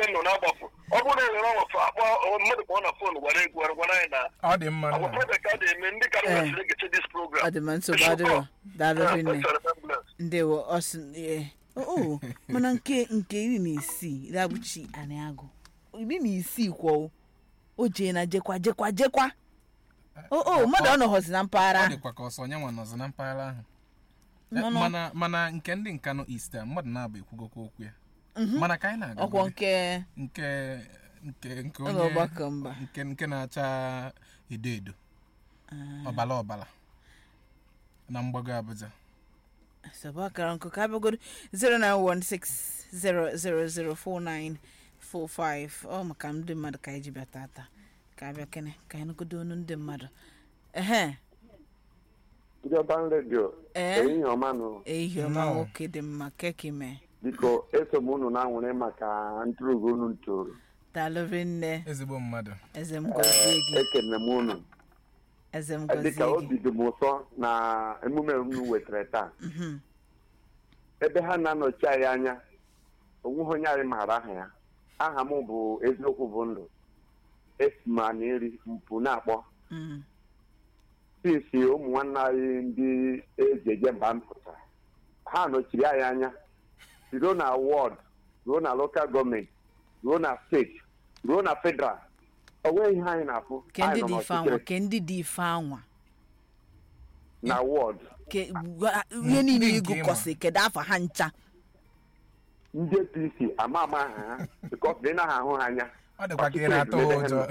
nọ na-agbapụ ọ bụrụ na e were ọnwafọ akpọ mmadụ kpọọ na fon gwara egwu gwara anyị na ọ dị mma agwa nna prọjekt a na-eme ndị ka Eh. nwesịrị egeche dis program ọ dị ma nsogbu adịrọ daalụ rinne ndewo ọsị ee oo mana nke nke iri na isii rabụchi anị agụ iri na isii kwọ o jee na jekwa jekwa jekwa o o mmadụ ọ nọghọzi na mpaghara ọ ahụ dịkwa ka ọsọ onye nwa nọzi na mpaghara ahụ Eh, Nọ nọ. mana mana nke ndị nkanụ ista mmadụ na-abụ ekwugokwa okwu ya mana ka anyị na-aga ọkwọ nke nke nke nke ụlọ onye ọgbakọ mba nke nke na-acha edo edo ọbala ọbala na mgbago Abuja sọba akara nkụ ka abịagoro 09160004945 ọ maka ndị mmadụ ka anyị ji bịa tata ka abịa kene ka anyị nụgodo onu ndị mmadụ ehe Jọban redio ee ehihie ọma nụ ehihie ọma Nnọọ. nwoke dị mma keki mee biko eso m unu na-anwụrị maka ntụrụgụ unu ntụrụ daalụrị nne ezigbo mmadụ eze m gọzie gị ekene m unu eze m dịka gọzie obi gị dị m ụtọ na emume unu wetara taa Mhm. ebe ha na-anọchi anyị anya onweghị onye anyị maara aha ya aha m bụ eziokwu bụ ndụ esi m na eri mpụ na-akpọ Mm. sisi ụmụ nwanne anyị ndị eji eje mba mpụta ha nọchiri anyị anya ruo na wọd ruo na lokal gọọmenti ruo na steeti ruo na federal o nweghị ihe anyị na-afụ ke ndị Anyị nọ dị ife anwa n'ọchịchịrị ke ndị dị ife anwa na wọd ke gwa- ihe niile ndị nke ịgụkọsị kedu afa ha ncha ndị apc ama ama aha ha bikọs dị naghị ahụ ha anya ọ dịkwa ka ị Ọchịchị na-atụ ebe ha ụjọ nọ.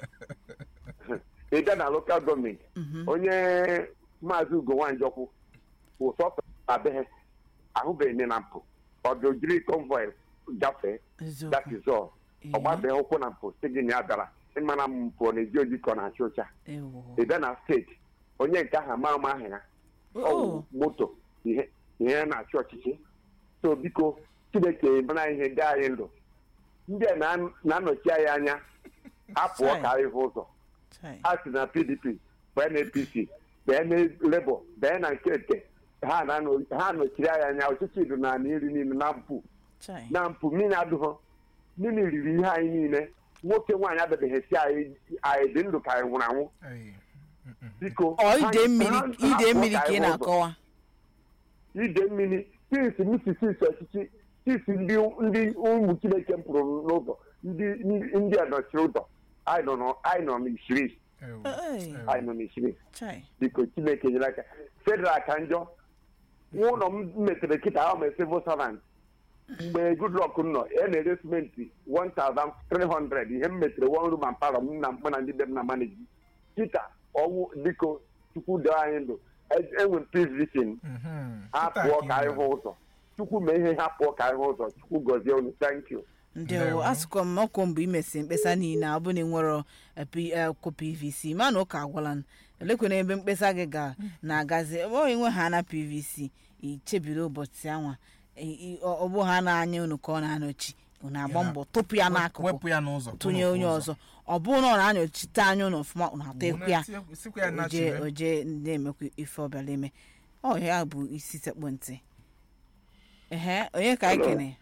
ị bịa na lokal gọọmenti onye maazị ugo nwanjọkwu bụ sọsọ na be ha ahụbeghị nne na mpụ ọ dị ojiri konvoi gafee that eziokwu is all Ee. ọ gbabeghị ụkwụ na mpụ si gị na ya bịara ịmara m mpụ ọ na-eji oji ka ọ na-acha ụcha ewo ị bịa na steeti onye nke ahụ ama ama aha ya ọ bụ Oh. moto ihe ihe na-achị ọchịchị so biko chineke mara ihe ndị anyị ndụ ndị a na- na-anọchi anyị anya apụọ Chai. ka anyị hụ ụzọ Chai. a sị na pdp bee na apc bee na labour bee na nke nke ha na-anọ- ha nọchiri anyị anya ọchịchị dị na ala iri niile na mpụ Chai. na mpụ mmiri adụghọ mmiri riri ihe anyị niile nwoke nwaanyị abịabeghị si anyị anyị dị ndụ ka anyị nwụrụ anwụ Ei, biko ọ ha- ide mmiri ha- ha ide pụọ mmiri ka ka ị anyị hụ ụzọ. na-akọwa ide mmiri sisi misisi ọchịchị sisi ndị ndị ụmụ chineke m pụrụ n'ụzọ ndị ndị- ndị a nọchiri ụzọ anyị nọ nọ- anyị nọ n'isiri ewu, Ei. ewu. anyị nọ n'isiri Chai. biko chineke nyere aka federal ka njọ nwa ụlọ m metere kịta ahụ ma civil servant mgbe goodluck nọ e na-ere simenti 1300 ihe m metere one room and parlor m na mkpa na ndị be m na manage kịta ọnwụ biko chukwu doo anyị ndụ E- enwe m peace vision Mhm. ha Kịta pụọ ka ka ị anyị mere. hụ ụzọ chukwu mee ihe ha pụọ ka anyị hụ ụzọ chukwu gọzie unu thank you ndewo Ndewo. asụkwa m ọkwọ mbụ imesi mkpesa niile ọ bụ na ịnwero akwụkwọ pvc mana ụka agwala m elekwana ebe mkpesa gị ga na-agazi ọ enwe ha na pvc ichebiri ụbọchị anwa I- i- ọ ọ bụ ha na-anya unu ka ọ na-anọchi unu agba Ya. mbọ tụpụ ya n'akụkụ wepụ ya n'ụzọ tụnye onye ọzọ ọ bụrụ na ọ na-anọchite anya unu ọfụma unu atekwu ya sikwa ya na oje chire oje na-emekwa ife ọbịala eme ọ ya bụ isi sekpụ ntị ehe onye ka anyị kene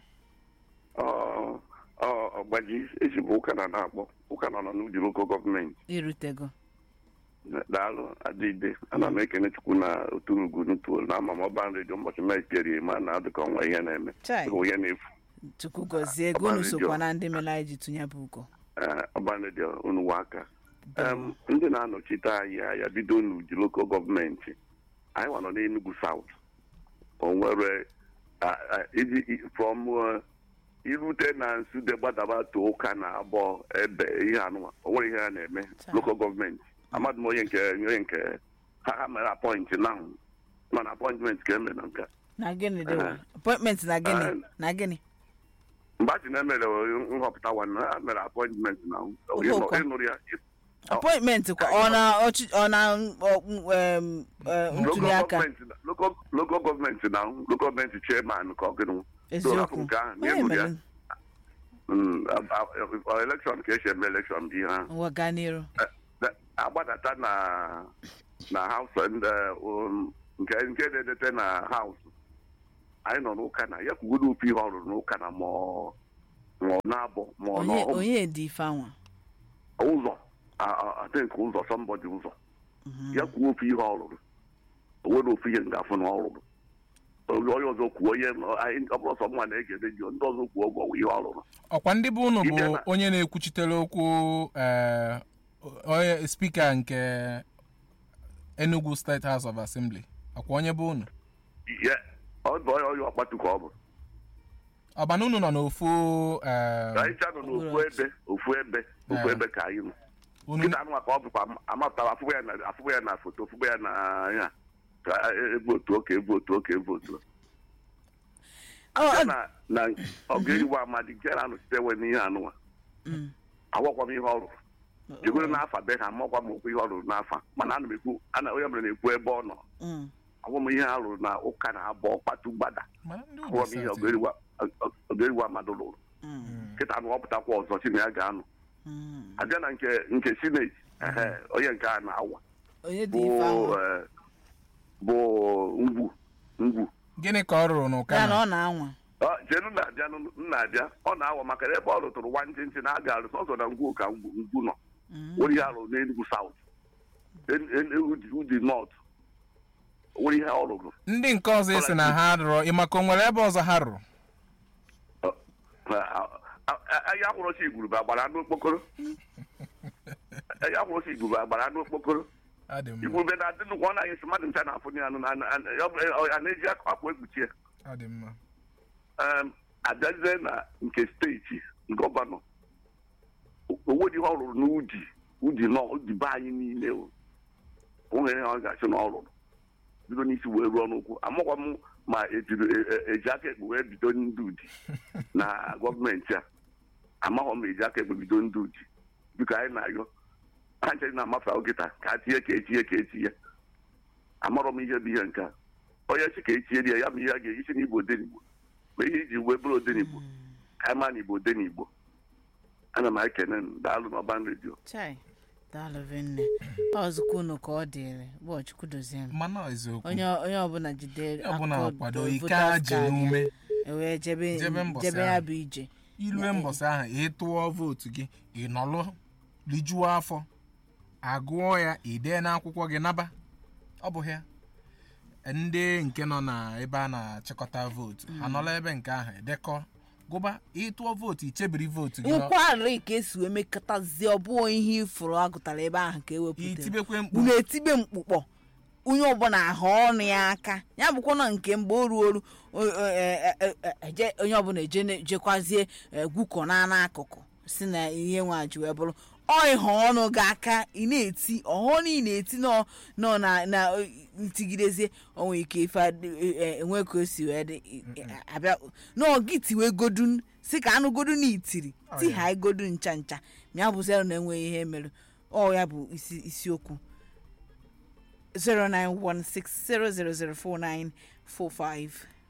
ọgbaji ezigbo ụka na na-akpọ ụka nọ n'uji loko gọọmenti irutego daalụ adịde ana m ekene chukwu na oturugu nutuol na ama m ọban redio ụbọchị mekperie ma na adịka ọnwa ihe na-eme Chai. dịka onye na-efu chukwu gọzie ego unu sokwa na ndị mere anyị ji tụnye bụ ugo Ee, ọban redio unu wa aka Em, ndị na-anọchite anyị ya bido n'uji loko gọọmenti anyị nwa nọ n'enugu saut o nwere a- a- iji i- from uh, irute na nsude gbadaba to ụka na abụọ ebe ihe anụnwa o nwere ihe ha na-eme Taa. loko gọọmenti amadụ m onye nke onye nke ha ha mere apọịntị n'ahụ mana apọịntment ka emere na nke a. na gịnị dị Eh. appointment na gịnị Eh. na gịnị mgbe a ji na-emere nhọpụta nwanne ha mere apọịntment na Oge ụkọ. ịnụrụ ya appointment kwa ọ na ọchị ọ na ọ, em, eh, ntuli aka local gọọmenti na local gọọmenti chairman ka ọ gịnụ eziokwu nke ahụ onye na-enụrụ ya mere Mm, a- a- a- elekshọn ka esi eme elekshọn bụ ihe ahụ ụwa gaa n'iru Na- agbadata na na haus nke nke na-edete na haus anyị nọ n'ụka na ya kwugodo ofu ihe ọ rụrụ n'ụka na ma ọ- ma ọ na-abọ ma ọ onye n'ọhụm onye dị ife anwa ụzọ a- a- I think ụzọ somebody ụzọ ya kwuo ofu ihe ọ rụrụ o nwere ofu ihe ngafụ na ọ rụrụ onye onye ọzọ kwuo ihe anyị- ọ bụrụ sọ mma na-ege redio ndị ọzọ kwuo ọgwọ ihe ọ rụrụ ọkwa ndị bụ unu bụ Ịbịa na- onye na-ekwuchitere okwu eh, onye spika nke Enugu State House of Assembly ọkwa onye bụ unu ihe ọ bụ onye onye ọkpatu ka ọ bụ ọbana unu nọ n'ofu eh, anyị cha nọ n'ofu ebe ofu ebe ofu Ah. ebe ka anyị nọ unu nkịta anụ ka ọ bụkwa amapụtara afụgba ya na afụgba ya na foto afụgba ya na ya ka evotu oke evotu oke evotu Ọ- ọ- na na ọ ga-eriwe amadi nke na anọchite ewe n'ihe anụnwa Mm. agwakwa m ihe ọ rụrụ jegoro n'afa be ha amakwa m okwu ihe ọ rụrụ n'afa mana ana m ekwu ana onye mere na-ekwu ebe ọ nọ Mm. agwa m ihe a rụrụ na ụka na-abọ kpatu gbada mana ndị agwa m ihe Ugwu ọgeriwa ọgeriwa mmadụ rụrụ Mm. nkịta anụ ọpụtakwa ọzọ chi na ya ga-anọ Mm. abịa na nke nke sineti ehe onye nke a na-awa onye dị bụ ife anwa eh, bụ ngwu ngwu gịnị ka ọ rụrụ n'ụka ya na na ọ na-anwa Ọ, jenu na-abịa na-abịa ọ na-awa maka na ebe ọ rụtụrụ nwa ntị ntị na a ga-arụ sọsọ na ngwu ka ngwu ngwu nọ Mm. nwere ihe arụ n'enugwu saut udi nọt nwere ihe ọ rụrụ ndị nke ọzọ esi na ha rụrụ ịmaka o nwere ebe ọzọ ha rụrụ ahịa akwụrụsi igwurube agbara anụ okpokoro ahịa akwụrụsi igwurube agbara anụ okpokoro Ọ dị mma igwurube na-adị nnukwu ọ na-anyị sị mmadụ ncha na-afụ ya anụ na- na- na- ya bụ- ọ- a na-eji akwa ekpuchi ya ọ dị mma Em, abịazie na nke steeti gọvanọ onwedị ihe ọ rụrụ n'udi udi nọ udi be anyị niile o onwere ihe ọ ga-achị na ọ rụrụ bido n'isi wee ruo n'ụkwụ amakwa m ma ejiri e- e- eji aka ekpe wee bido ndị udi na gọọmenti a amaghọ m eji aka ekpe bido ndị udi biko anyị na-ayọ ha nchere na-amafe nkịta ka a tinye ka etinye ka etinye amarọ m ihe bụ ihe nke a onye chi ka etinye ya ya bụ ihe a ga-eji n'igbo odenigbo ma ihe iji wee bụrụ odenigbo ka anyị ma na igbo odenigbo ana m ekene unu. daalụ n'ọban redio chai daalụ vinne ọzụkwa unu ka ọ dịrị bụ chukwu dozie m mana eziokwu onye ọ- onye ọbụla jide Onye ọbụla akọọdụ kwado ike voters ajị card ya, n'ume ewee jebe Jebe mbọsị jebe ya ahụ. bụ ije ilue mbọsị ahụ ị tụọ vootu gị ị nọlụ rijuo afọ agụọ ya ide n'akwụkwọ gị naba ọ bụ ya ndị nke nọ na ebe a na-achịkọta vootu ha nọla ebe nke ahụ edekọ gụba ịtụọ vootu ichebiri vootu gị nọ- nkwari ka esi wee mekọtazie ọ bụghị ihe ifuru agụtara ebe ahụ ka ewepụtara itibekwe mkpu unu etibe mkpụkpọ onye ọbụla ahụ ọnụ ya aka ya bụkwa na nke mgbe o ruo oru o- o- e- e- e- eje- onye ọbụla eje ne- jekwazie gwukọ na n'akụkụ si na ihe nwa ji wee bụrụ ọ ịha ọnụ gị aka ị na-eti ọhụrụ ị na-eti nọ nọ na na ntigidezie onwe ike ife adị- e- e- enwe ka o si wee dị i- i- abịa nọ gị tiwe godun si ka anụ godun na itiri ti ha igodu ncha ncha ma ya bụzịara na enweghị ihe mere ọ ya bụ isi isiokwu 0916000495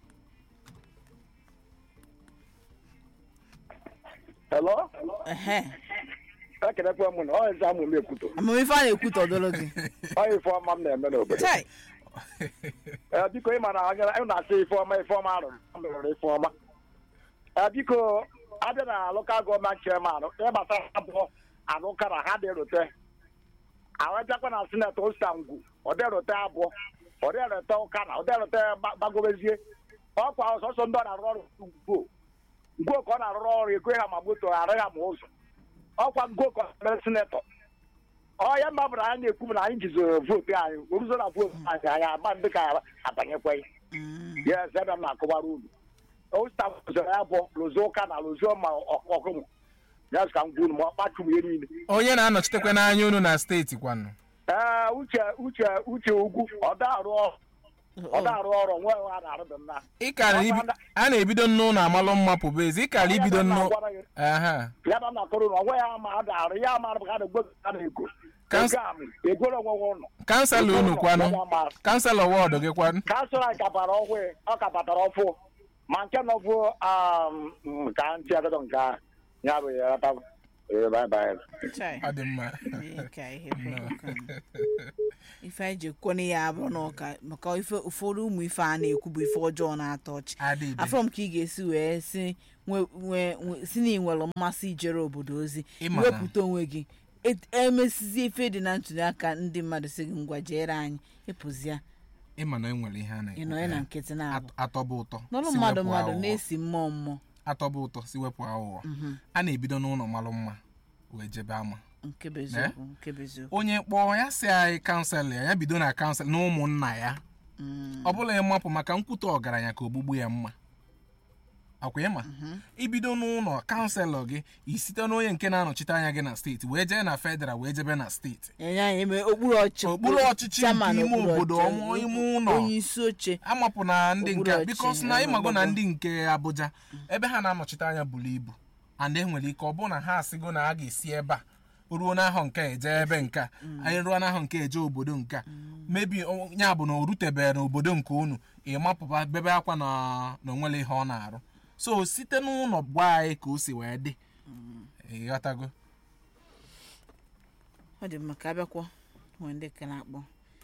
Hello? ehe ekenekwa m na ọ eze amụ m ekwuto amamife a na-ekwu tọdoro gị ọ ife ọma m na-eme n'obodo chai ee biko ị ma na anya ị na-asị ife ọma ife ọma arụrụ m rụrụ ife ọma ee biko abịa na lokal gọọmenti chairman ihe gbasara abụọ arụka na ha dịrute awebịakwa na sineti osta ngwu ọ dịrute abụọ ọ dịrute ụka na ọ dịrute gbagobezie ọkwa ọsọsọ ndị ọ na-arụ ọrụ ngwo ngwo ka ọ na-arụrụ ọrụ ekwe ha ma moto arị ha ma ụzọ ọkwa ngwo ka ọ mere sinetọ ọ ya mba bụrụ anyị na-ekwu bụ na anyị jizoro vootu anyị oruzo na vootu anyị anyị agba ndị ka abanyekweghị ya eze ebe m na-akọwara unu osta zoro ya bụ lụzi ụka na lụzi ma ọkụmụ ya ka m gwa unu ma ọ kpachụrụ ihe niile onye na-anọchitekwa n'anya unu na steeti kwanụ ee uche uche uche ugwu ọ da-arụ ọrụ ọ da-arụ ọrụ nwe ha na-arụdị mma ịkara ibi a na-ebido nnụ na amalụ mma pụba ezi ịkara ibido nnụ aha ya ba m na-akọrọ unu onwe ya ma a da-arụ ya ma ka a na-egbo a na-ego Kans- ego amị egoro onwe nwe ụlọ kanselọ unu kwanụ kanselọ wọdụ gị kwanụ kansụl anyị kapara ọhụụ ọ kapatara ọfụ ma nke nọbụ ka ntị agado nke ahụ ya bụ ya rata ee bye bye Chai. ọ dị mma Ee, ka ihe kwere ụka nụ. ife anyị ji kwone ya abụrụ na ụka maka ife ụfọdụ ụmụ ife a na-ekwu bụ ife ọjọọ na-atọ ọchị adịbe afọ m ka ị ga-esi wee si nwe- nwe- nwe- si na ị nwere mmasị ijere obodo ozi Ịma na- wepụta onwe gị Et- emesizie ife dị na ntuli aka ndị mmadụ si gị ngwa jere anyị ịpụzia ịma na enwere ihe a ị nọ ya na nkịtị na-abụ At- atọba ụtọ n'ọrụ si mmadụ wepụ mmadụ aghụghọ. na-esi mmụọ mmụọ atọba ụtọ si wepụ aghụghọ a na-ebido n'ụlọ malụ mma wee jebe ama nke bụ eziokwu nke bụ eziokwu onye kpọọ ya si anyị kansụl ya ya bido na kansụl na ụmụnna ya Mm. ọ bụla ịmapụ maka nkwute ọgaranya ka ogbugbu ya mma akwa ịma ibido n'ụlọ kanselọ gị isite n'onye nke na-anọchite anya gị na steeti wee jee na federal wee jebe na steeti enye anyị eme okpuru ọchị Okpuru ọchịchị chairman nke ime okpuru obodo, ọchị, ọmụ ime ụlọ. onye isi oche amapụ na ndị nke Okpuru bikos ọchị, na eh, ịmago na obodo. ndị nke abuja ebe ha na-anọchite anya buru ibu and e nwere ike ọ bụ na ha asịgo na a ga-esi ebe a ruo n'ahọ nke a eje ebe nke a anyị ruo n'ahọ nke a eje obodo nke a mebi ya bụ na o rutebeghị n'obodo nke unu ịmapụba bebe akwa na na onwere ihe ọ na-arụ so site n'ụlọ gwa anyị ka o si wee dị ịghọtago ọ dị mma ka abịakwọ nwee ndị ka na-akpọ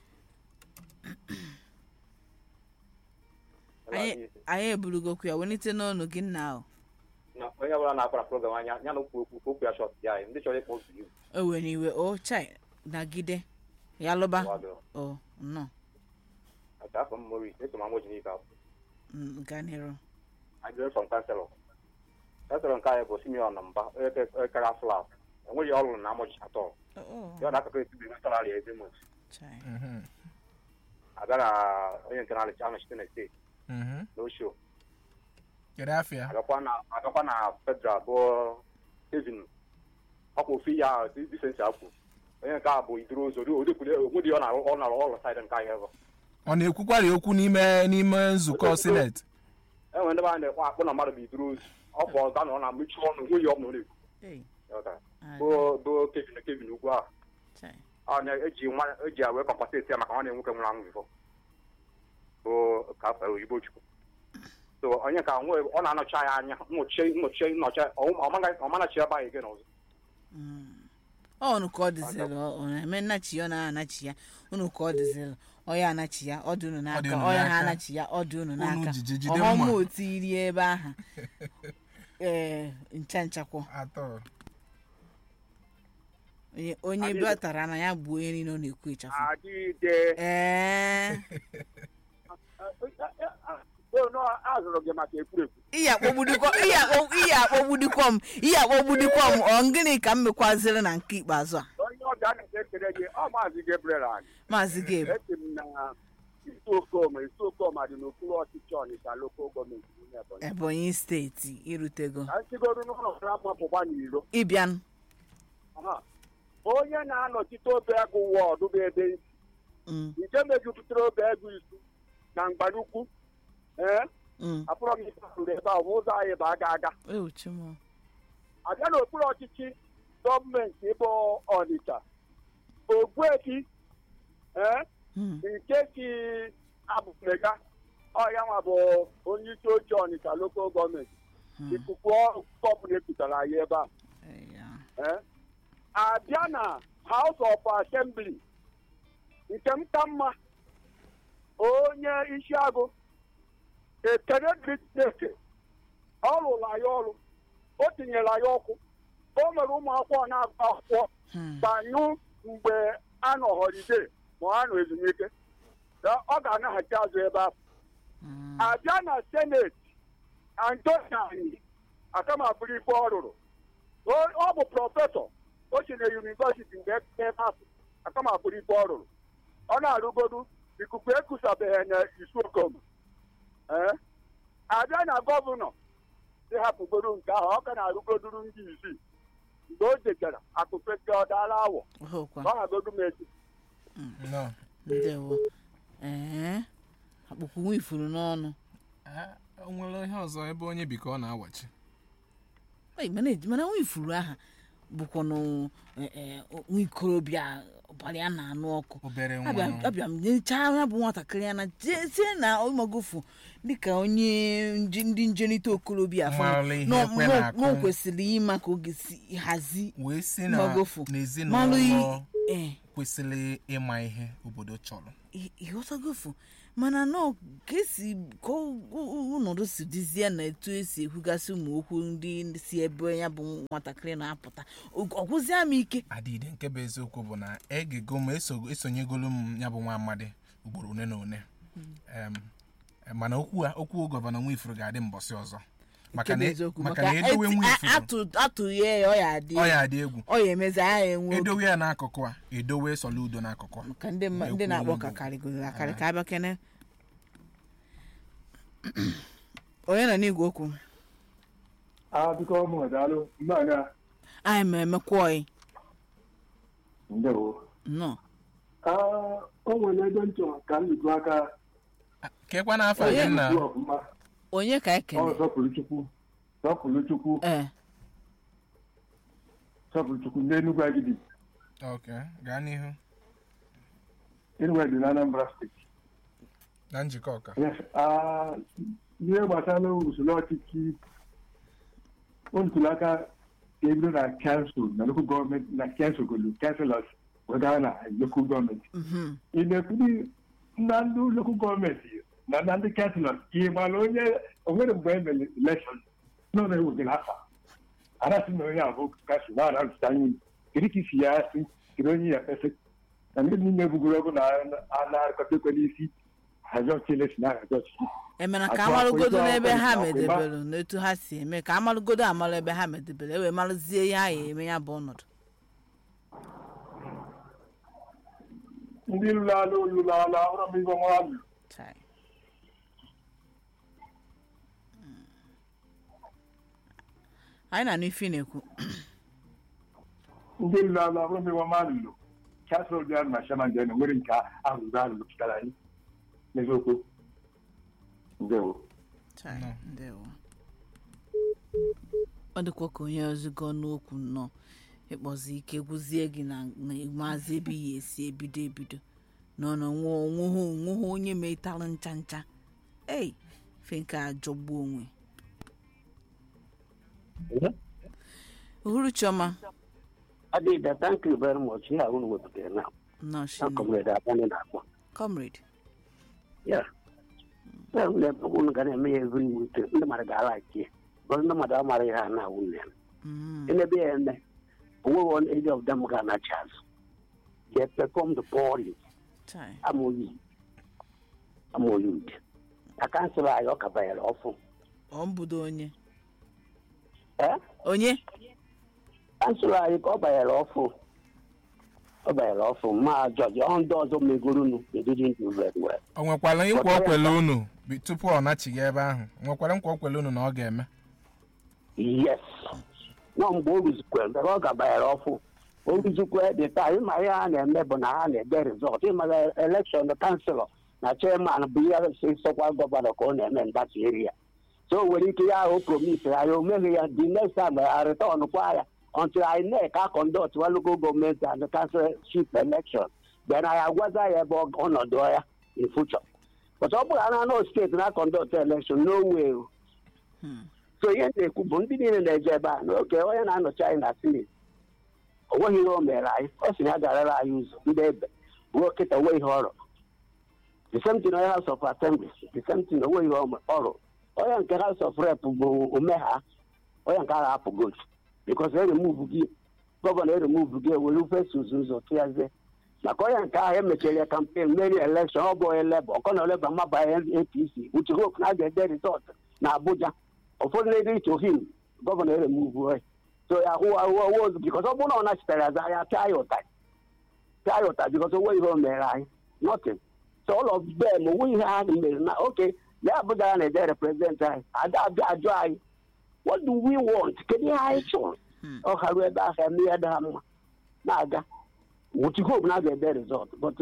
anyị anyị eburugokwu ya welite n'ọnụ gị nna ahụ na onye ọbụla na-akwara program anya ya na okwu okwu ka okwu ya shọt ya anyị ndị chọrọ ịkpọ otu iwu o were iwe o chai nagide ya lụba Wado. o nnọọ aka afọ m mori eso ma nwoji n'ife afọ Mm, gaa n'iru I graduated from Chancellor. Chancellor nke anyị bụ Simeon Mba onye ke- kara flat enweghị ọrụ na amụchi atọ Oh, ya na akụkọ esi bụ salari ezi mot chai. Mhm, abịa na onye nke na-alịcha anọchite na steeti mhm. na osho kedu afịa agakwa na agakwa na federal bụ Kevin ọkwa ofu ya disensi akwụ onye nke a bụ iduru ụzọ odekwule onwedị ọ na-arụ ọ na-arụ ọrụ saịdị nke anyị ebe ọ na-ekwukwari okwu n'ime n'ime nzukọ sineti enwere ndị be anyị na-ekwe akpụ na mmadụ bụ iduru ozu ọ bụ ọga na ọ na-emechi ọnụ onweghị ọ bụla ọ na-ekwu Hey, Ịghọtara? ah, bụ bụ Kevin Kevin ugwu ahụ chai. ọ na-eji nwa eji ya wee kọmpaseti ya maka nwanne nwoke nwụrụ anwụ bifọ bụ ka afọ oyibo chukwu so onye ka nwe ọ na-anọchi anya anya nnọchi nnọchi nnọchi ọmanachi ebe anyị gị n'ọzọ Mm. ọ unu ka ọ dịzịrị ọ ọ na-eme nnachi ya ọ na-anachi ya unu ka ọ dịzịrị ọ ya anachi ya ọ dị unu Ọ dị n'aka unu ọ ya ha n'aka. anachi ya ọ dị unu n'aka jiji jide ọghọm mma. otu iri ebe ahụ ee ncha nchakwọ atọ onye onye Adịghị. batara na ya bụ onye niile ọ na-ekwu ịchafụ adịde ee azụrụ gị maka ekwurekwu ihe akpọgbudikwa ihe akpọ- ihe akpọgbudikwa m ihe akpọgbudikwa m ọ gịnị ka m mekwaziri na nke ikpeazụ a onye ọbịa na-ekele gị ọ maazị Gabriel anyị maazị gabe esi m na isi okoma isi okoma dị n'okpuru ọchịchị ọnịcha lokal gọọmenti n'ime Ebonyi ebonyi steeti irutego ka nsigodo n'ụlọ ọrụ amapụkwa n'iro ịbịanụ Aha. onye na-anọchite obe egwu wọdụ bụ ebe isi Mm, nke mejupụtara obe egwu isu na mgbanukwu ee mm. apụrọ m ife ahụ ebe ahụ ụzọ anyị bụ aga aga Ewu, Chimo. abịa n'okpuru ọchịchị gọọmenti ịbụ ọnịcha ogbuefi ee Mm, nke si abụmega ọya nwa bụ onye isi oche ọnịcha lokal gọọmenti mm. ikuku ọbụla epụtara anyị ebe a Eya. Eh? abịa na House of Assembly nke m ka mma onye isi agụ ekene dịrị Chineke ọ rụrụ anyị ọrụ o tinyere anyị ọkụ o mere ụmụ akwụkwọ na-agụ akwụkwọ Hmm. banyụ mgbe a nọ họlide ma a nọ ezumike Na ọ ga-anaghachi azụ ebe ahụ Mm. abịa na seneti antoni akamabụrụ ife ọ rụrụ O- ọ bụ prọfesọ o si na yunivesiti mgbe ebe ahụ akamabụrụ ife ọ rụrụ ọ na-arụgodu ikuku ekusabeghị na isuokom ee abịa na gọvanọ si hapụgodu nke ahụ ọ ka na-arụgoduru ndị isii mgbe o jechara akụfesi ọ daala awọ Ọhụkwa. ọ hagodu m echi no ndewo ee akpụkpụ nwa ifuru n'ọnụ Ah, o nwere ihe ọzọ ebe onye bi ka ọ na-awachi Ei, mana eji- mana nwa ifuru aha bụkwanụ eh, eh, nwa ikorobịa ọbara ya na-anụ ọkụ obere nwa abịa nọ. abịa m nyechaa ya bụ nwatakịrị ya na tie na ịmagofu dịka onye nje- ndị njerịta okorobịa afọ Mara ihe na- ekwe na- na-akụ. na o kwesịrị ịma ka oge si hazi wee si na magofu malụ n'ezinụlọ ee kwesịrị ịma ihe obodo chọrọ ị- ịghọtagofu mana nọ ka esi ka ọ- ọ- ọnọdụ si dịzie na etu esi ekwugasị ụmụ okwu ndị si ebe ya bụ nwatakịrị na-apụta ọgwụzie m ike adịde nke bụ eziokwu bụ na egego m eso- esonyegolu m ya bụ nwa amadi ugboro one na one Em, mana okwu a okwu gọvanọ nwifuru ga-adị mbọsị ọzọ maka nke bụ na eziokwu maka maka na edowe eti- a- nwifuru atụ- atụghị ya ọ ya adị ọ ya adị egwu ọ ya emezi agha enwe oge. edowe ya n'akụkụ a edowe sọla udo n'akụkụ a maka ndị mma- ndị Ekwu na-akpọ Igbo. ka karịgoro akarị ka abịa kene onye nọ n'igwe okwu a biko ụmụ daalụ mmanya anyị ma emekwọị ndewo nnọọ o nwere ebe m chọrọ ka m lụtụ aka kekwa n'afọ Onye gị nna lụtụ ọfụma onye ka ọ ekele sọpụrụ chukwu sọpụrụ chukwu ee sọpụrụ chukwu n'enugwu agidi ok gaa n'ihu enugwu dị na anambra steeti na njikọ ọka Yes, ah, ihe gbasara usoro ọchịchị o ntụrụ aka ka ebido na kansụl na lokal gọọmenti na kansụl golu kanselọs wegara na lokal gọọmenti mhm. ị na-ekwuli na ndị lokal gọọmenti na na ndị kanselọs ị mara onye onwere mgbe e mere elekshọn nọ na ewegara afa arasị na onye abụ kansụl na arasụta anyị kedu ka isi ya asị kedu onye ya kpesị na ndị niile bugoro ọgụ na na-arịkọta ekwe n'isi hazi ọchịchị si na hazi ọchịchị emere ka Atụ amalụgodo akwụ n'ebe ịgba ha akwụkwọ ịgba. medebere n'etu ha si eme ka amalụgodo amalụ ebe ha medebere ewee malụzie ihe a ya eme ya bụ ọnọdụ ndị lụrụ alụ lụrụ alụ ahụrụ m ibe nwa alụ Chai. Mm. anyị na-anụ ife ị na-ekwu ndị lụrụ alụ ahụrụ m ibe nwa alụ kasịl dị alụ na shaman dị nwere nke ahụrụ alụ pụtara anyị n'eziokwu ndewo Chai, Nnọọ. ndewo. ọ dịkwa ka onye ọzụgo n'okwu nnọọ ịkpọzi ike gwụzie gị na na maazị ebe ya esi ebido ebido nọ na onweghị onweghị onye metalụ ncha ncha ei fe nke a jọgbuo onwe uhuru chioma Adida, thank you very much. Yeah, I want to work there now. nnọọ Now, shine comrade, I want to comrade Yeah. Well, le unu ga na-eme ya every week. Ndị mmadụ ga-alaiki ya. Because ndị mmadụ amara ihe a na-awụ nne m. Mm. Enebe ya eme, onweghị one any of them ga-anachi azụ. They perform the boring. Chai. Amoyi. Amoyi ụdị. Na kansụl anyị ọ ka banyere ọfụ. ọ mbudo onye Eh? onye kansụl anyị ka ọ banyere ọfụ. Ọ banyere ọfụ. Ma jọji ọ ndị ọzọ megorunu. They didn't do very well. o nwekwara nkwa o kwele unu bi- tupu ọ nachighị ebe ahụ o nwekwara nkwa o kwele unu na ọ ga-eme yes nọ mgbe o ruzikwe mgbe ọ gabanyere ọfụ o ruzikwe dị taa ịma ihe ha na-eme bụ na ha na-ede rizọt ịmaga elekshọn kanselọ na chairman bụ ihe si sọkwa gọvanọ ka ọ na-eme ndata eria so o nwere ike ya ahụ promise ya ya o meghị ya the next time ya return kwa ya until INEC a conduct wa local gọọmenti and councilship election then anyị agwaza ya ebe ọ- ọnọdụ ya in future but ọ bụrụ na anọ steeti na conduct election no way o. so ihe m na-ekwu bụ ndị niile na-eje ebe a n'oge onye na-anọchi anyị na sinit o nweghị ihe o mere anyị ọ sị na ya garara anyị ụzọ ndị ebe ruo kịta onwe ihe ọrụ the same thing onye house of assembly the same thing onwe ihe ọrụ onye nke house of rep bụ ome ha onye nke agha apụ gotu bikos eremuvu gị gọvanọ eremuvu gị ewere fesus ụzọ tụyazie maka onye nke ahụ emechara ya kampen meri elekshọn ọ bụ onye leba ọkọ na oleba mmabanye apc uche hope na a ga-ede rizọt na abuja ụfọdụ na-ede iche ohim gọvanọ eremuvu onye so ya hụ ahụ ozu bikos ọ bụrụ na ọ nachitere aza ya pịa ya ụtarị pịa ya ụtarị bikos onwe ihe o mere anyị nothing so all of them onwe ihe ha mere na oke na abuja ya na-ede represent anyị ada abịa ajụ anyị what do we want kedu ihe anyị chọrọ ọ haruo ebe ahụ eme ya dị ha mma na-aga wuchi hope na a ga-ede rizọt but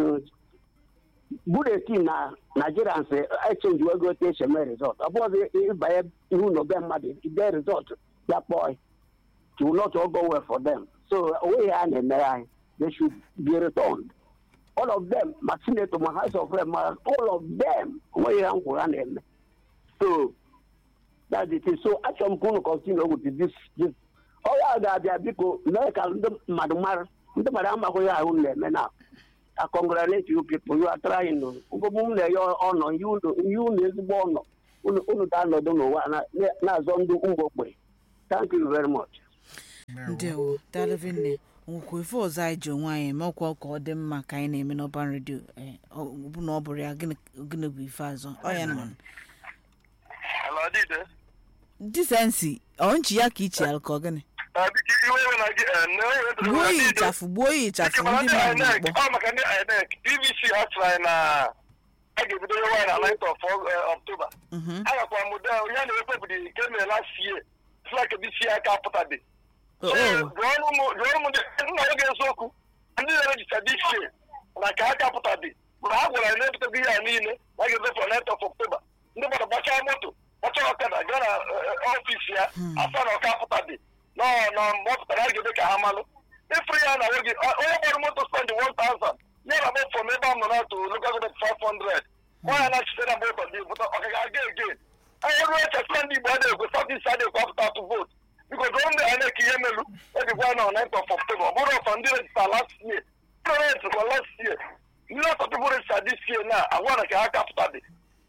buletin na nigerians echenji wego otu esi eme rizọt ọ bụghị ịbanye ihu na obe mmadụ ide rizọt ya kpọọ to not all go well for them so onweghị a na-emere anyị they should be returned all of them ma senator ma house of rep ma all of them onweghị ha nkwụ ha na-eme so that's it so achọrọ m ka unu continue with this this ọya a ga-abịa biko mee ka ndị mmadụ mara ndị mmadụ amaghị ahụ na-eme na I congratulate you people you are trying to mkpụkpụ m na-enye ọnọ nye unu ezigbo ọnọ unu unu ga-anọdụ n'ụwa na- na- na-azọ ndị mgbokpe thank you very much ndewo daalụvi nne nwekwa ife ọzọ anyị ji onwe anyị mekwa ka ọ dị mma ka anyị na-eme n'ọban redio ọ bụ na ọ bụrụ ya gịnị gịnị bụ ife azọ ọ ya nọ ala dide disensi ọ nchi ya ka ichi alụ ka ọ gịnị biko iwe iwe na gị eh, na onye wetara gbuo na ya dide. ịchafụ gbuo ya ịchafụ Dịka mana ndị ndị mmadụ INEC na-akpọ ọ maka ndị INEC PVC ha tụrụ anyị na a ga-ebido nyewe anyị na 9th of uh, October Mhm. agakwa m ụda ya na-ewepụbụdị nke mere last year flak dc aka apụtabe Oh, oh. jụọrụ m jụọrụ m ndị- nna oge eziokwu ndị na-erejicha dc na ka aka apụtabe mgbe ha gwara anyị na-ebutego ihe a niile na a ga-ezefe 9th of October ndị mmadụ gbachaa moto gbachaa ọkada gaa na ọfisi ya afọ na ọka apụtabe nọ na mgbe ọ pụtara a ga-eme ka ha malụ ịfụrụ ya na nwoge onye gbara moto spend 1000 ya na mefọ m ebe a m nọ na-atụ local government 500 nwaanyị na-achite na moto dị bụta ọkaga aga again anyị ruo echekwa ndị igbo adịghị ekwe sọtisi adịghị ekwe apụta atụ vootu biko doo ndị INEC ihe melu ejikwa na 9th of October ọ bụrụ ọsọ ndị rejista last year ndị rejista last year ndị ọsọ tupu rejista this year na agwa na ka ha kapụta dị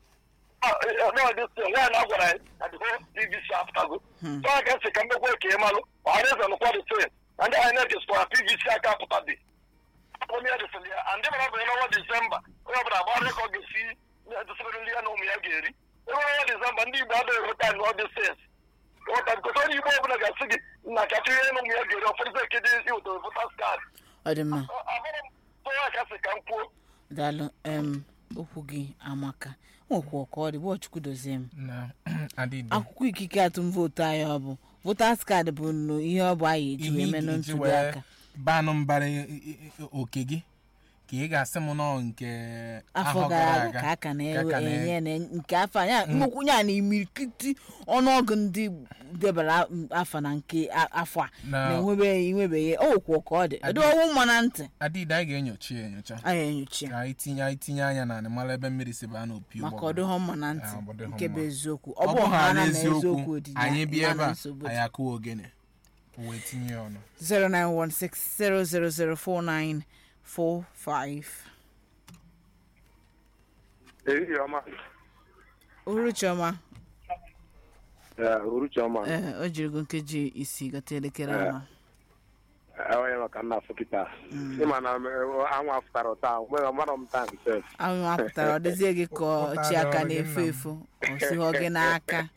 nwaanyị na-agwara anyị na the whole PVC apụtago so a ga-esi ka mmekwa ka ị malụ ọhaneze nụkwa the same na ndị INEC skwara PVC aka apụta dị onye ya dịsịrị ya and ndị mara bụ n'ọnwa disemba onye ọbụla gbara ka ọ ga-esi dịsịrị nri ya na ụmụ ya ga-eri ebe ọnwa disemba ndị igbo adịghị enweta nụ ọdị sens ghọta bikọta onye igbo ọbụla ga-asị gị na kacha ihe na ụmụ ya ga-eri ọfọdụzi ekede iweta votas kaadị ọ dị mma abụrụ m onye ka sị ka m kwuo daalụ em okwu gị amaka nwekwa ka ọ dị bụ chukwu dozie m na adịdị akwụkwọ ikike atụm vootu anyị ọ bụ votas kaadị bụ nnụ ihe ọ bụ anyị eji wee ihe menụ ị ga-eji ntuli wee aka banụ mbara i- i- i- oke gị ka ị ga-asị m nọ nke afọ gara aga ka a ka na-enye na nke afọ a ya nnukwu ya na imirikiti ọnụọgụ ndị debara afọ na nke a- afọ a Na- na-enwebeghị enwebeghị okwu ka ọ dị ọdị ọnwụ mma na ntị adịdị anyị ga-enyocha ya enyocha anyị enyocha ka anyị tinye anyị tinye anya na anị mara ebe mmiri si baa n'opi maka ụgbọgụrụ. ọdịghọ mma na ntị Ah, ọ dịghọ nke bụ mma. eziokwu ọ ọ bụ bụghị ha ala na eziokwu eziokwu dị ya, anyị bịa ma ebe na a nsogbu dị. anyị akụwa ogene wee tinye ya ọnụ 09160004945 ehihie ọma uruchiọma uruchi ọma ee o jirigo nkeji isii gata elekere Eh. anọ onye maka nna afọ kịta ịma na anwụ afụtara taa mgbe mara m taa sef ahụ apụtara ọ dịzie gị ka ọchị aka Ụtarị na-efu ọrụ gị efu ọ sighọ gị n'aka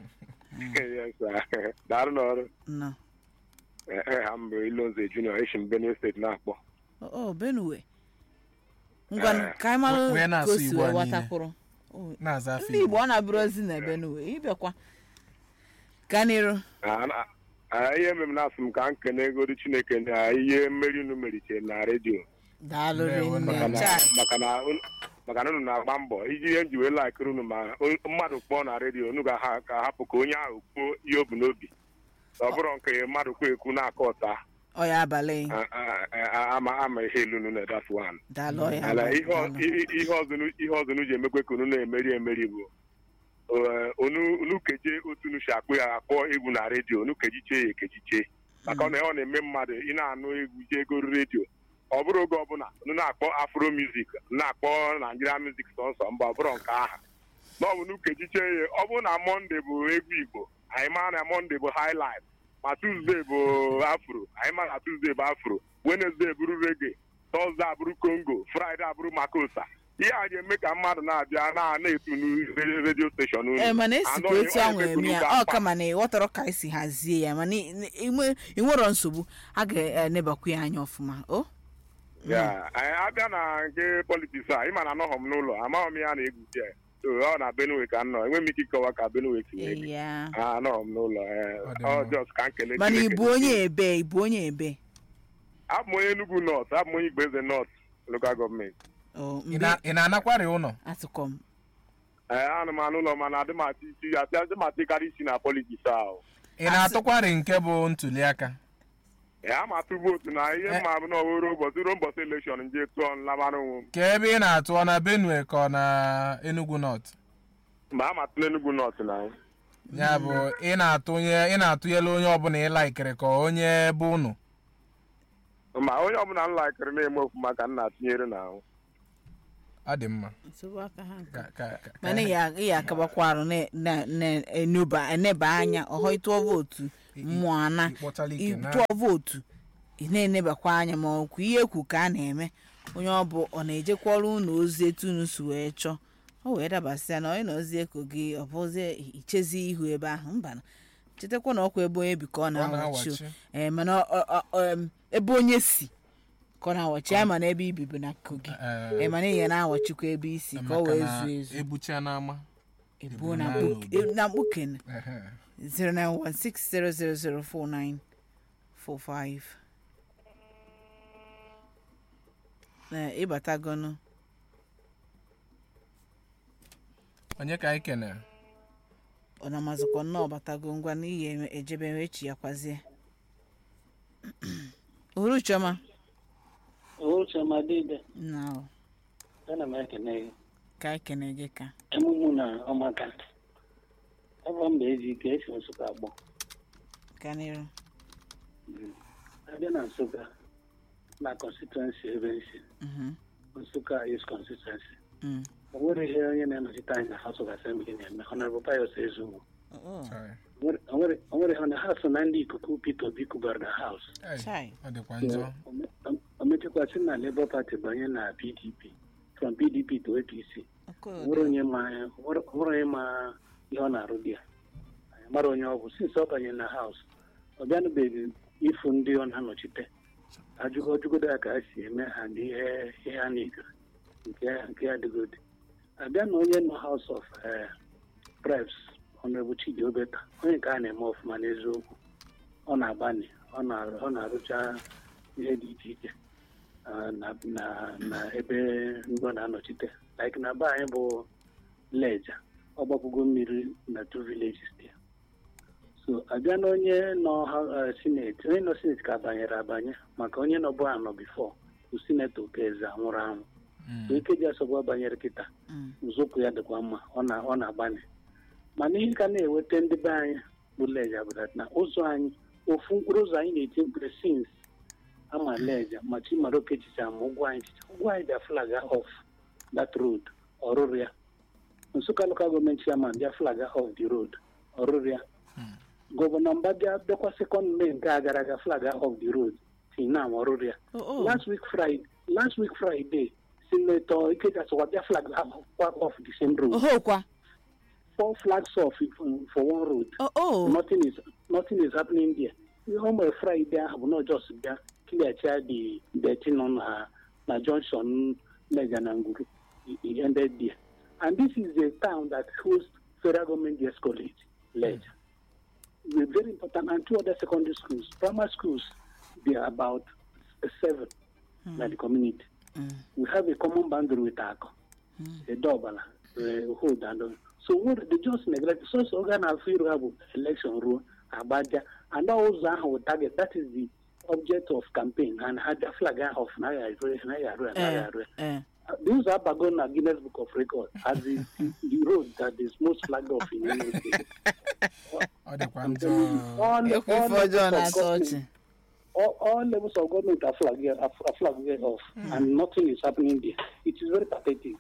daarụ n'ọrụ nọ ha mbụ ilonze junior eshi m benue steeti na-akpọ o benue ngwanụ Eh, ka anyị mara wee ka na-asụ o si Igbo wee a niile. gbatakwụrụ O, na-aza afọ ndị igbo ọ na-abụrụ ozi na benue ịbịakwa ka n'iru Ah, na- ah, ihe mere m na-asị m ka m kene egodi chineke na ihe mmeri unu meritere na redio daalụ Ndewo, rinne maka na Chai. maka na unu- maka na unu na-agba mbọ iji ihe m ji wee laikiri unu ma o- mmadụ kpọọ na redio unu ga ka hapụ ka onye ahụ kwuo ihe o bu n'obi ọ bụrụ nke mmadụ kwu ekwu na-akọ ụta ọ ya abalị ah, ah, ah, ama ama ihe ilu unu na that one daalụ ọ ya ala abalị, ihe ọ- daalụ. i- i- ihe ọzọ unu- ihe ọzọ unu ji emekwe ka unu na-emeri emeri bụ eh, unu unu keje otu unu si akpọ ya akpọ egwu na redio unu kejichee ya ekejichee maka na ọ na-eme mmadụ ị na-anụ egwu jee goro redio ọ bụrụ oge ọbụla unu na-akpọ afro music na-akpọ naijiria music sọnsọ mba ọ bụrụ nke aha na ọ bụ unu kejichee ya ọ bụrụ na mọnde bụ egwu igbo anyị mara na mọnde bụ highlife ma tuzdee bụ afro anyị mara na tuzdee bụ afro wenezdee bụrụ rege tọzde abụrụ kongo fraịde abụrụ makosa ihe a ga-eme ka mmadụ na-abịa na na-etu redio steshọn unu ee mana esikwa Anọghị- etu ọ ahụ na-eme ka eme unu ya ga-akpa. ọ kama na ịghọtara ka esi hazie ya mana ị- ị- ị- ị nwero nsogbu a ga-enebakwu ya anya ọfụma o Ya, anyị abịa na nke politiks a ịma na anọghọ m n'ụlọ amaghị m ya na-egwuzi ya so ọ na benue ka m nọ enweghị m ike ịkọwa ka benue si wee dị ya Ah, anọghọ m n'ụlọ eh, Ọ dị ọ mma. just ka m kelee mana Chineke. ịbụ onye ebe ịbụ onye ebe abụ m onye Enugu North abụ m onye Igboeze North local gọọmenti o Ị mbe na- ị na-anakwari ụlọ atụkọ m ee anụ m anụ ụlọ mana adị m atụ isi adị m atụkarị isi na politiks ahụ ị na-atụkwari nke bụ ntuli aka ya ama atụ vootu na ihe mma bụ na ọwere ụbọchị ruo ụbọchị elekshọn nje tụọ nlabara onwe m ka ebe ị na-atụ ọ na benue ka ọ na enugu north mgbe a matụla enugwu nọt na anyị ya bụ ị na-atụnye ị na-atụnyela onye ọbụla ị laikiri ka onye bụ unu ma onye ọbụla m laikiri na-eme ofuma ka m na-atụnyere na ahụ ọ dị mma nsogbu aka ha nke Ka- ka- ka- mana ị ya- ị ya akabakwa arụ na- na- na-eneba eneba anya ọhọ ịtụọ vootu mmụọ ana ịkpọtala ike na ịtụọ vootu ị na-enebakwa anya ma ọkwa ihe ekwu ka a na-eme onye ọ bụ ọ na-ejekwara unu ozi etu unu si wee chọọ o wee dabasịa na onye na ozi eko gị ọ bụzie ichezi ihu ebe ahụ mba chetakwa na ọkwa ebe onye bi ka ọ na-awachi o. na-awachi. ee mana ọ- ọ- ọ- em, ebe onye si ka ọ na-awachi ya mana ebe ibibu na kogi Eh, ee mana ihe na-awachikwa ebe isi ka ọ maka wee na zuo ezu ebucha n'ama ebuo na na mkpu- n'obodo. e- na mkpuken Ehe. 09160004945 Ee, ịbatagonu onye ka anyị kenere ọ na-amazịkwa nnọọ batago ngwa n'ihi eme- ejebe echi ya kwazie uhuru chioma Uchemadide, na ọ, ana m ekene gị. ka anyị kene gị ka Emumu na ọmaka. Ebe mba eji ike esi Nsụka agbọ. ka n'iru Abịa na Nsụka na constituency ebe nsi. Mhm, Nsụka is constituency. mm. O nwere ihe onye na-anọchite anyị na House of Assembly na-eme. Honorable Pius Ezugbo. Oh, Sorry. O nwere- o nwere o nwere ha na ha so na ndị ikuku Peter Obi kubara na House. Hey, Chai. ọ dịkwa njọ O me- o- o mechekwasị na Labour Party banye na PDP. From PDP to APC. ọkụ nwere onye ma nwere onye ma ihe ọ na-arụ di ya anyị mara onye ọ bụ since ọ banye na haus ọ bịanụbeghị ịfụ ndị ọ na-anọchite ajụgo ọjụgodo ya ka ha si eme ha ndị ihe ihe a na-egoro nke nke ya dịgodi abịa na onye nọ haus of reps ọnọbụ chidi obeta onye nke a na-eme ọfụma n'eziokwu ọ na-agbani ọ na- ọ na-arụcha ihe dị iche iche ah, na na- na ebe ndị ọ na-anọchite like na be anyị bụ leja ọ gbapụgo mmiri na two villages there so abịa na onye nọ ha- eh, sineti onye nọ sineti ka banyere abanye maka onye nọ bụ anọ bifo bụ sinetọ okeze anwụrụ anwụ Mm. so ikeji asọgbu banyere kịta Mm. nzọụkwụ ya dịkwa mma ọ na ọ na-agbani mana ihe ka na-eweta ndị be anyị bụ leja bụ that na ụzọ anyị ofu mkpụrụ ụzọ anyị na-eti mkpụrụ sins ama leja ma chimara okechicha ma ụgwọ anyị chicha ụgwọ anyị bịa flag off that road ọrụrụ ya nsụka local gọọmenti chairman bịa flag off the road ọrụrụ ya gọvanọ mba bịa bịakwa sekọnd mee nke a gara aga flag off the road till now ọrụrụ ya Oh, oh. last week friday last week friday senator ikeja sọkwa bịa flag off the same road ohokwa four flags off for one road oh, oh. nothing is nothing is happening there ihe o mere friday ahụ bụ na just bịa clearcha the dirty nọ na na junction lega na nguru It- it ended there and this is a town that hosts federal government ds college ledger We're very important and two other secondary schools primary schools they are about seven na the community we have a common boundary with Ako, Edobala, uh, Hood, and uh, so what they just neglect. So so organ of have election rule, Abaja, and also our target. That is the object of campaign and had the flag of Naya, Naya, Eh, Naya. eh. These are Bagona Guinness Book of Records as the, the road that is most flagged off in Imo State. ọ dịkwa njọ All, ekwu all ife ọjọọ levels of na-atọ government- ọchị all, all levels of government are flagged, are, are flagged off, and nothing is happening there. It is very pathetic.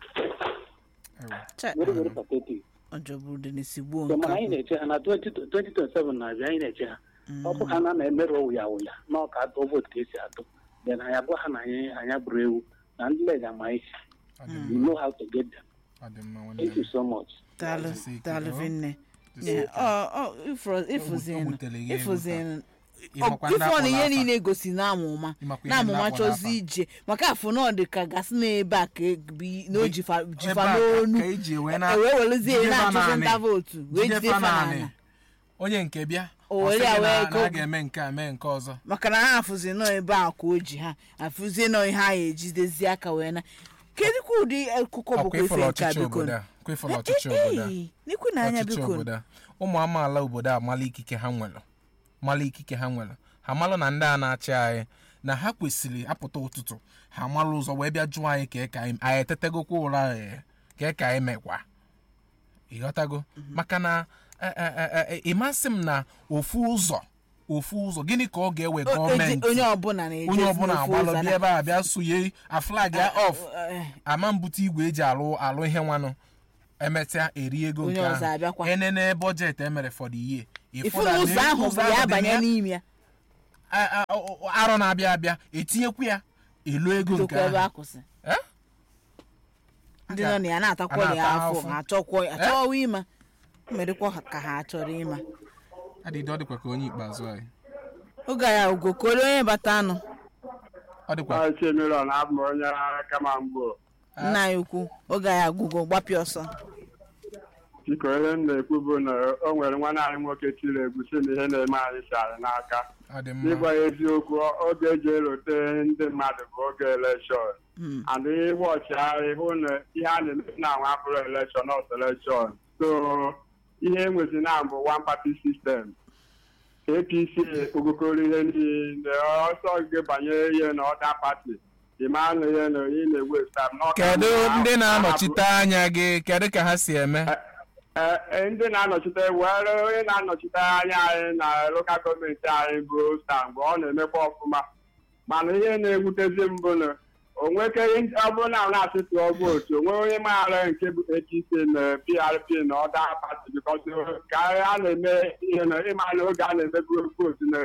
Ewe. Chai. Very, very pathetic. ọjọ bụrụ dị n'isi gbuo So, nke mana anyị ahụ. na-eche ha na 20 2027 na-abịa anyị na-eche ha ọ bụ ha na na-emerụ ụya ụya na ọka atụ vootu ka esi atụ then anyị agwa ha na anyị anya bụrụ ewu na ndị lega ma isi ọ dị we mma know how to get them ọ dị mma nwanne thank m you so much daalụ Jisi ike, daalụ ọ. vinne Jisi Yeah, ike. ọ ọ ifuru- ifuzin O butere gị egwu ifuzin Ịmakwa ndị ife ọ na ihe akpọrọ afa. niile gosi na amụma Ịmakwa ihe na ndị amụma akpọrọ chọzi afa. ije maka afọ na ọ dị ka gasị n'ebe a ka ebi na o jifa Ebe jifa a ka- n'onu ka eji wee na- e wee werezie jide fa na-achụzi naanị. nta vootu wee Jide jide fa fa naanị. n'ala onye nke bịa O ọ were sị ya gị na wee na go- a ga-eme nke a mee nke ọzọ maka na ha afụzi nọ ebe a ka o ji ha afụzie nọ ihe a ya ejidezi aka wee na kedụkwa ụdị akụkọ ọkwa bụkwa ịfụlụ ife nke a ọchịchị biko obodo a kwa ịfụlụ ọchịchị obodo a n'ikwu na anya ọchịchị biko obodo a ụmụ amaala obodo a mala ikike ha nwere mala ikike ha nwere ha malụ na ndị a na-achị anyị na ha kwesịrị apụta ụtụtụ ha malụ ụzọ wee bịa jụọ anyị ka ka anyị anyị etetegokwa ụra ee, ka ka anyị mekwa ịghọtago maka na e- e- e- e- ịmasị m na ofu ụzọ ofu ụzọ gịnị ka ọ ga-ewe O- eji- gọọmenti onye ọbụla na-eje onye ọbụla n'ofu agbalụ ụzọ bịa na- ebe a bịa sonye aflag ya off Eh, ama mbute igwe eji alụ alụ ihe nwanụ emesịa eri ego Onye nke ọzọ abịakwa. ahụ enene bọjetị emere for the year ifu na ụzọ ahụ bụ ya banye n'ime ya a- a- a- arọ na-abịa abịa etinyekwu ya elu ego nke dokwa ebe a ahụ kwụsị Eh? ndị nọ na ya na-atakwa ya na-ata afọ afọ. ha achọkwa achọwa ịma merekwa ha ka ha chọrọ ịma adịdị ọ dịkwa ka onye ikpeazụ anyị oge ya ugokoro onye bata anụ ọ dịkwa Chemiron abụ m onye kama mgbo nna ya ukwu oge ya agwụgo gbapịa ọsọ biko ihe m na-ekwu bụ na o nwere nwanne anyị nwoke tiri egwu si na ihe na-eme anyị si anyị n'aka ọ dị n'ịgwa mma ya eziokwu o- oge eji elote ndị mmadụ bụ oge elekshọn and ịwọchi anyị hụ na ihe a na-eme na anwa abụrụ elekshọn ọt elekshọn so ihe enwezi na bụ one party system apc ogokoro ihe niile ọsọ gị banyere ihe na ọda pati ịma na ihe na ị na-ewe stam kedu ndị na-anọchite anya gị kedu ka ha si eme Ee, ee, ndị na-anọchite were onye na-anọchite anya anyị na lokal gọọmenti anyị bụ sta mgbe ọ na-emekwa ọfụma mana ihe na-ewutezi mbụ na onwekeghị ọ bụrụ na na asị tụọ vootu onwe onye maara nke bụ APC na PRP na ọda pati bikọs ka a na-eme ihe na ịma na oge a na-eme vootu na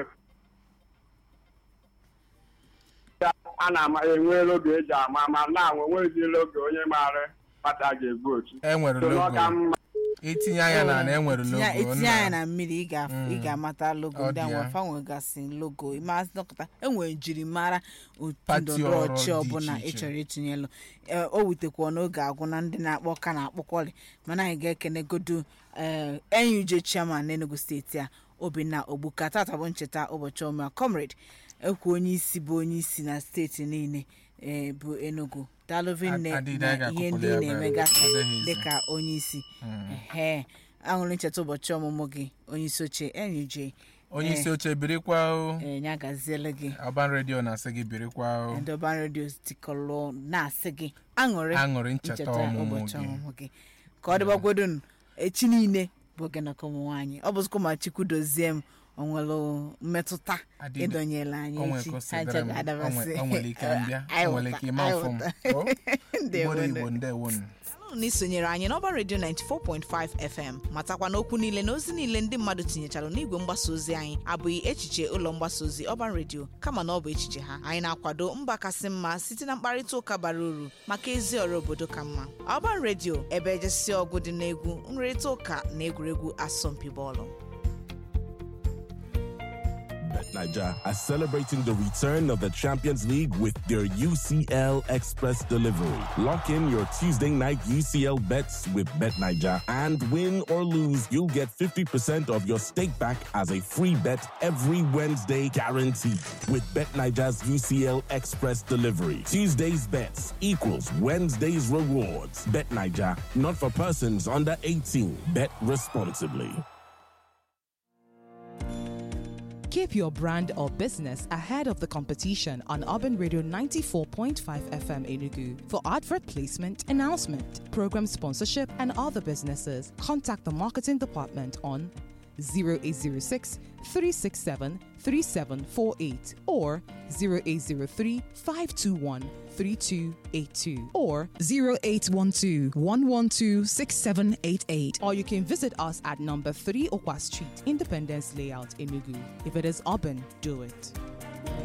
a na-enwe oge eji ama ma na onwezila oge onye maara pati a ga-evotu enwere So, na ọ ka logo mma itinye anya na na enwere Itinye- logo itinye nna. anya na mmiri ị ga- ị ga-amata logo Ọ ndị dị anwa ya. fa nwegasị logo ịmasị dọkịta enwere njirimara otu Pati ndọrọndọrọ ọrụ ọchị dị ọbụla iche ị iche. chọrọ itinyelụ Ee, o wutekwa n'oge agwụ na ndị na-akpọ ka na-akpọkwọrị mana anyị ga-ekenegodu ee NUJ chairman n'Enugu steeti a Obinna Ogbuka tata bụ ncheta ụbọchị ọma comrade ekwu onye isi bụ onye isi na steeti niile ee, bụ Enugu daalụvinne Ad- adịghị na aga ihe ndị akụpụrụ ya ị ebe a. na-emegasị Ọ dịghị ize. dịka onye isi ehe aṅụrị ncheta ụbọchị ọmụmụ gị onye isi oche NUJ onye isi oche birikwa o ee ya gaziele gị ọban redio na-asị gị birikwa o ndị ọban redio tikọlụ na-asị gị aṅụrị Aṅụrị ncheta ọmụmụ ụbọchị gị. ọmụmụ gị ka ọ dịbagwodonu echi niile bụ oge nọkọ ụmụ nwaanyị ọ bụzikwa ma chukwu dozie m o nwere mmetụta Adịbe. ịdọnyela anyị O nwere echi ka o si ha dịrị ncha m. ga-adabasị O nwe- o nwere ike mbịa. Anyị O nwere ghọta, ike ime anyị afọ m. ghọta. O? Ndewo, Igbo ndewo. Igbo ndewonu na isonyere anyị n'ọba redio 94.5 fm matakwa na okwu niile na ozi niile ndị mmadụ tinyechara n'igwe mgbasa ozi anyị abụghị echiche ụlọ mgbasa ozi ọban redio kama na ọ bụ echiche ha anyị na-akwado mba kasị mma site na mkparịta ụka bara uru maka ezi ọrụ obodo ka mma ọban redio ebe ejesi ọgụ dị n'egwu nrịrịta ụka na egwuregwu asọmpi bọọlụ Niger are celebrating the return of the Champions League with their UCL Express delivery. Lock in your Tuesday night UCL bets with Bet Niger and win or lose, you'll get 50% of your stake back as a free bet every Wednesday guaranteed. With Bet Niger's UCL Express delivery, Tuesday's bets equals Wednesday's rewards. Bet Niger, not for persons under 18. Bet responsibly. Keep your brand or business ahead of the competition on Urban Radio 94.5 FM Enugu. For advert placement, announcement, program sponsorship, and other businesses, contact the marketing department on 0806 367 3748 or 0803 521 3282 or 0812 112 6788 or you can visit us at number 3 Okwa Street, Independence Layout, Enugu. If it is urban, do it.